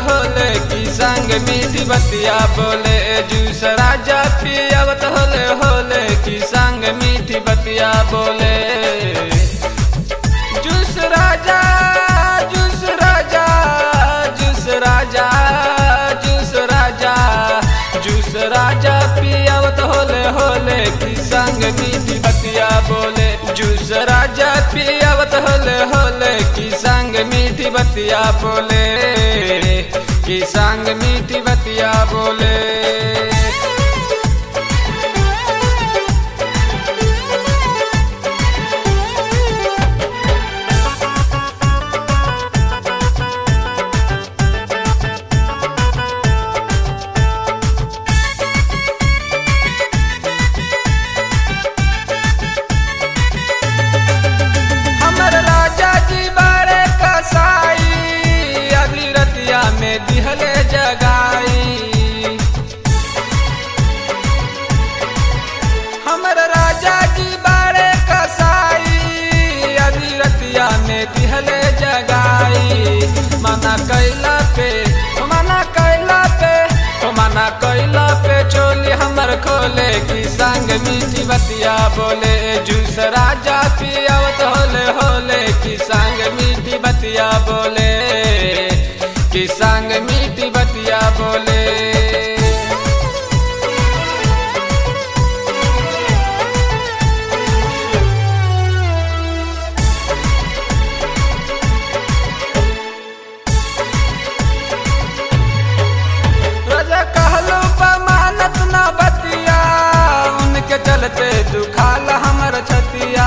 होले की संग मीठी बतिया बोले जूस राजा पियावत होले होले की संग मीठी बतिया बोले जूस राजा जूस राजा जूस राजा जूस राजा जूस राजा पियावत होले होले की संग मीठी बतिया बोले जूस राजा पियावत होले होले की संग मीठी बतिया बोले की संग मीठी बतिया बोले हमर राजा जी बारे कसाई अभी रतिया में दिहले जगाई हमर राजा जी बारे कसाई अभी रतिया में दिहले जगाई मना कैला पे ओ मना कैला पे ओ मना कैला पे चोली हमर खोले की संग मीठी बतिया बोले जूस राजा पियावत होले होले की संग मीठी बतिया बोले की संग मीठी बतिया बोले राजा कहलो बमानत ना बतिया उनके चलते दुखाल हमर छतिया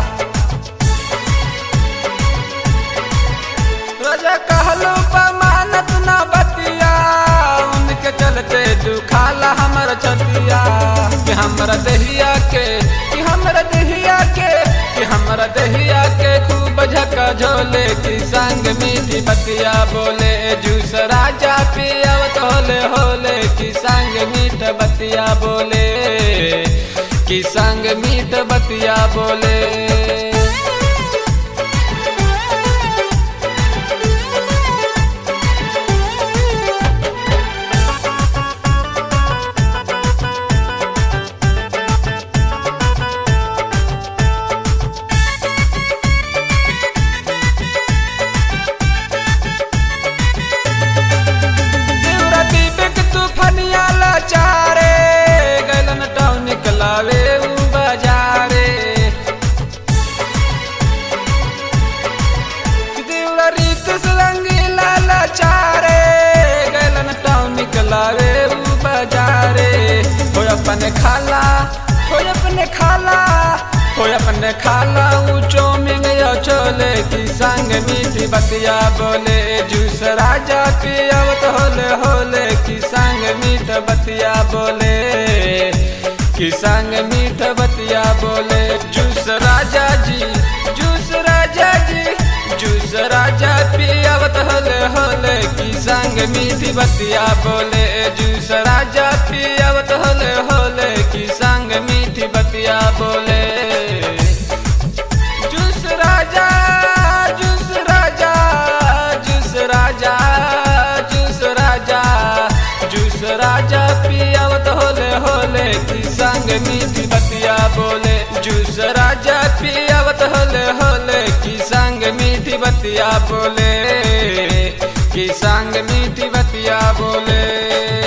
राजा कहलो बमानत ना बतिया उनके चलते दुखाल हमर छतिया कि हमरा दहिया के कि हमरा दहिया के कि हमरा दहिया के खूब झका झोले की संग मीठी बतिया बोले जूस राजा पियावत होले होले की संग मीठ बतिया बोले की संग मीठ बतिया बोले देवरा दीपक तूफानिया लाचारे गलन टाउन निकलावे उ बाजारे देवरा रीत रंगीला लाचारे गलन टाउन निकलावे उ बाजारे हो अपने खाला हो अपने खाला हो अपने खाला ऊंचो में गया चोले की संग मीठी बतिया बोले जूस राजा पियावत होले होले की संग मीठ बतिया बोले की संग मीठ बतिया बोले जूस राजा जी जूस राजा जी जूस राजा पियावत होले होले की संग मीठी बतिया बोले जूस राजा पियावत होले होले की संग मीठी बतिया बोले जूस राजा जूस राजा जूस राजा जूस राजा जूस राजा पियावत होले होले की संग मीठी बतिया बोले जूस राजा पियावत होले होले की संग मीठी बतिया बोले की संग मीठी बतिया बोले